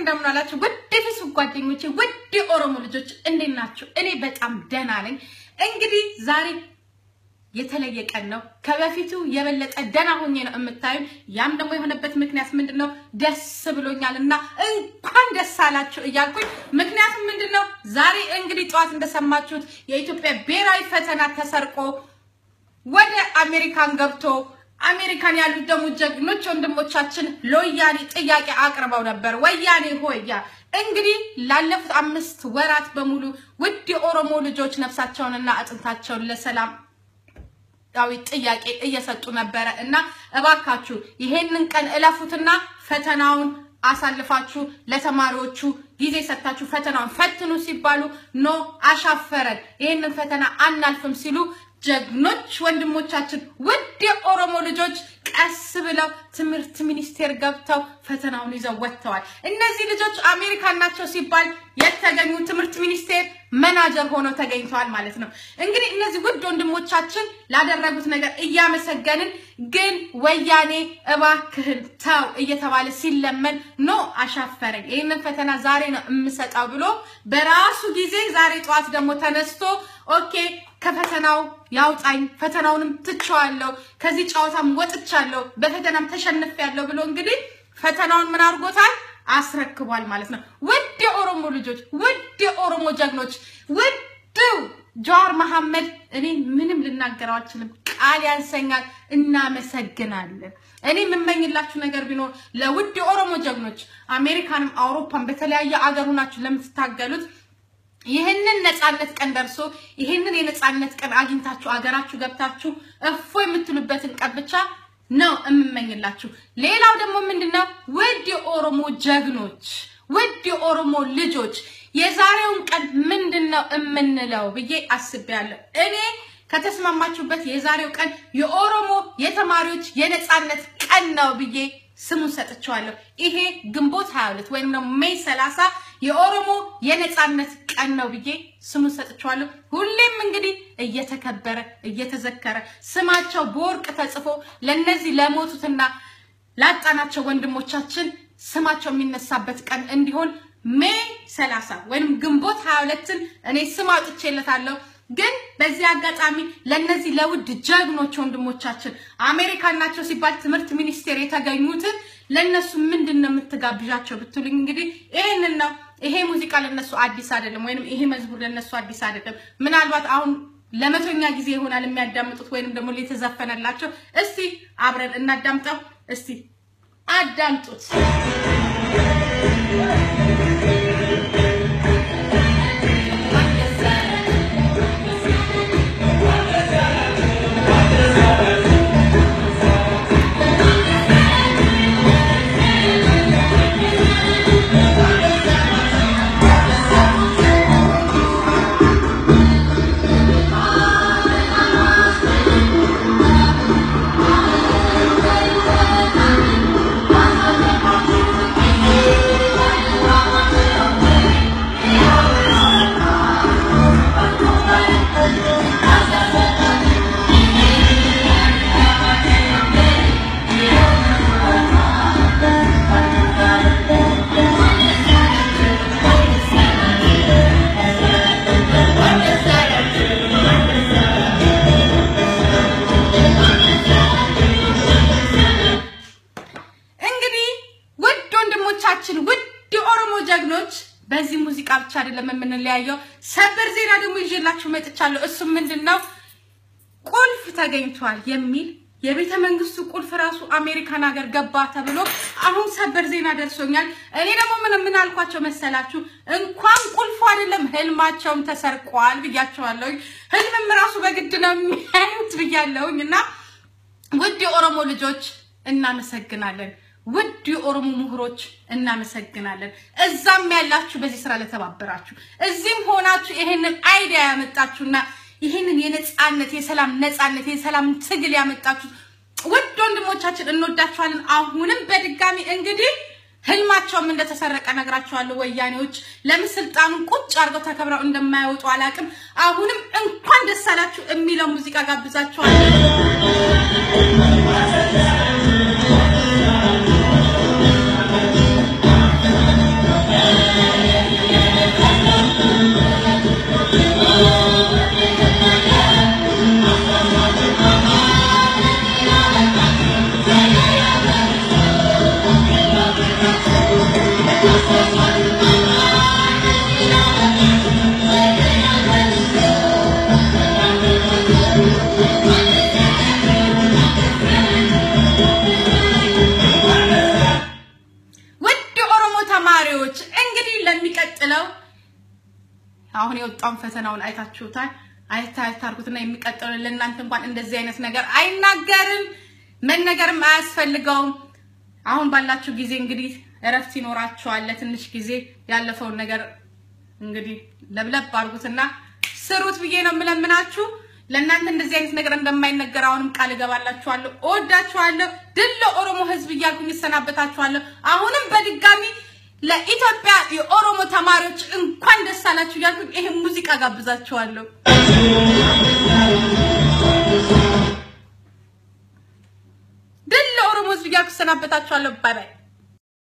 እንደምን አላችሁ? ውድ የፌስቡክ ጓደኞቼ፣ ውድ የኦሮሞ ልጆች እንዴት ናችሁ? እኔ በጣም ደህና ነኝ። እንግዲህ ዛሬ የተለየ ቀን ነው። ከበፊቱ የበለጠ ደህና ሆኜ ነው የምታዩኝ። ያም ደግሞ የሆነበት ምክንያት ምንድን ነው? ደስ ብሎኛል እና እንኳን ደስ አላችሁ እያልኩኝ ምክንያቱም ምንድን ነው? ዛሬ እንግዲህ ጠዋት እንደሰማችሁት የኢትዮጵያ ብሔራዊ ፈተና ተሰርቆ ወደ አሜሪካን ገብቶ አሜሪካን ያሉት ደግሞ ጀግኖች ወንድሞቻችን ለወያኔ ጥያቄ አቅርበው ነበር። ወያኔ ሆያ እንግዲህ ላለፉት አምስት ወራት በሙሉ ውድ የኦሮሞ ልጆች ነፍሳቸውንና አጥንታቸውን ለሰላም ዳዊ ጥያቄ እየሰጡ ነበረ እና እባካችሁ ይሄንን ቀን እለፉትና ፈተናውን አሳልፋችሁ ለተማሪዎቹ ጊዜ ሰጥታችሁ ፈተናውን ፈትኑ ሲባሉ ኖ አሻፈረን፣ ይሄንን ፈተና አናልፍም ሲሉ ጀግኖች ወንድሞቻችን ውድ የኦሮሞ ልጆች ቀስ ብለው ትምህርት ሚኒስቴር ገብተው ፈተናውን ይዘው ወጥተዋል። እነዚህ ልጆች አሜሪካን ናቸው ሲባል የተገኙ ትምህርት ሚኒስቴር መናጀር ሆነው ተገኝተዋል ማለት ነው። እንግዲህ እነዚህ ውድ ወንድሞቻችን ላደረጉት ነገር እያመሰገንን፣ ግን ወያኔ እባክህን ተው እየተባለ ሲለመን ኖ አሻፈረኝ፣ ይህንን ፈተና ዛሬ ነው የምሰጠው ብሎ በራሱ ጊዜ ዛሬ ጠዋት ደግሞ ተነስቶ ኦኬ ከፈተናው ያውጣኝ፣ ፈተናውንም ትቼዋለሁ፣ ከዚህ ጨዋታም ወጥቻለሁ፣ በፈተናም ተሸንፌያለሁ ብሎ እንግዲህ ፈተናውን ምን አድርጎታል? አስረክቧል ማለት ነው። ውድ የኦሮሞ ልጆች፣ ውድ የኦሮሞ ጀግኖች፣ ውድ ጀዋር መሐመድ፣ እኔ ምንም ልናገረው አልችልም፣ ቃል ያንሰኛል። እናመሰግናለን። እኔ የምመኝላችሁ ነገር ቢኖር ለውድ የኦሮሞ ጀግኖች አሜሪካንም አውሮፓን በተለያየ አገር ሆናችሁ ለምትታገሉት ይህንን ነፃነት ቀን ደርሶ ይህንን የነፃነት ቀን አግኝታችሁ አገራችሁ ገብታችሁ እፎ የምትሉበትን ቀን ብቻ ነው የምመኝላችሁ። ሌላው ደግሞ ምንድነው ውድ የኦሮሞ ጀግኖች፣ ውድ የኦሮሞ ልጆች የዛሬውን ቀን ምንድን ነው የምንለው ብዬ አስቤያለሁ። እኔ ከተስማማችሁበት የዛሬው ቀን የኦሮሞ የተማሪዎች የነፃነት ቀን ነው ብዬ ስሙን ሰጥቼዋለሁ። ይሄ ግንቦት 22 ወይም ደግሞ ሜይ 30 የኦሮሞ የነፃነት ቀን ነው ብዬ ስሙን ሰጥቼዋለሁ። ሁሌም እንግዲህ እየተከበረ እየተዘከረ ስማቸው በወርቅ ተጽፎ ለነዚህ ለሞቱትና ላጣናቸው ወንድሞቻችን ስማቸው የሚነሳበት ቀን እንዲሆን ሜይ 30 ወይም ግንቦት 22ን እኔ ስም አውጥቼለታለሁ። ግን በዚህ አጋጣሚ ለነዚህ ለውድ ጀግኖች ወንድሞቻችን አሜሪካን ናቸው ሲባል ትምህርት ሚኒስቴር የተገኙትን ለነሱ ምንድን ነው የምትጋብዣቸው ብትሉኝ እንግዲህ ይሄንን ነው። ይሄ ሙዚቃ ለነሱ አዲስ አይደለም፣ ወይንም ይሄ መዝሙር ለነሱ አዲስ አይደለም። ምናልባት አሁን ለመቶኛ ጊዜ ይሆናል የሚያዳምጡት ወይንም ደግሞ የተዘፈነላቸው። እስቲ አብረን እናዳምጠው። እስቲ አዳምጡት። በዚህ ሙዚቃ ብቻ አይደለም የምንለያየው። ሰበር ዜና ደግሞ ይዤላችሁ መጥቻለሁ። እሱም ምንድን ነው? ቁልፍ ተገኝቷል የሚል የቤተ መንግስቱ ቁልፍ ራሱ አሜሪካን ሀገር ገባ ተብሎ አሁን ሰበር ዜና ደርሶኛል። እኔ ደግሞ ምን ምን አልኳቸው መሰላችሁ? እንኳን ቁልፉ አይደለም ህልማቸውም ተሰርቋል ብያቸዋለሁኝ። ህልምም ራሱ በግድ ነው የሚያዩት ብያለሁኝ። እና ውድ የኦሮሞ ልጆች እናመሰግናለን። ውድ የኦሮሞ ምሁሮች እናመሰግናለን። እዛም ያላችሁ በዚህ ስራ ለተባበራችሁ፣ እዚህም ሆናችሁ ይሄንን አይዲያ ያመጣችሁና ይህንን የነፃነት የሰላም ነፃነት የሰላም ትግል ያመጣችሁ ውድ ወንድሞቻችን እንወዳችኋለን። አሁንም በድጋሚ እንግዲህ ህልማቸውም እንደተሰረቀ ነግራችኋለሁ። ወያኔዎች ለምን ስልጣኑን ቁጭ አድርገው ተከብረው እንደማይወጡ አላውቅም። አሁንም እንኳን ደስ አላችሁ የሚለው ሙዚቃ ጋብዛችኋለሁ። አሁን የወጣውን ፈተናውን አይታችሁታል። አይታ አይታርጉትና የሚቀጥለው ለእናንተ እንኳን እንደዚህ አይነት ነገር አይናገርም፣ መነገርም አያስፈልገውም። አሁን ባላችሁ ጊዜ እንግዲህ እረፍት ይኖራችኋል። ለትንሽ ጊዜ ያለፈውን ነገር እንግዲህ ለብለብ አድርጉትና ስሩት ብዬ ነው የምለምናችሁ። ለእናንተ እንደዚህ አይነት ነገር እንደማይነገር አሁንም ቃል እገባላችኋለሁ። እወዳችኋለሁ። ድል ለኦሮሞ ሕዝብ እያልኩኝ እሰናበታችኋለሁ። አሁንም በድጋሚ ለኢትዮጵያ የኦሮሞ ተማሪዎች እንኳን ደስ አላችሁ እያልኩኝ ይሄን ሙዚቃ ጋብዛችኋለሁ። ድል ለኦሮሞ ሕዝብ እያልኩ እሰናበታችኋለሁ። ባይ ባይ።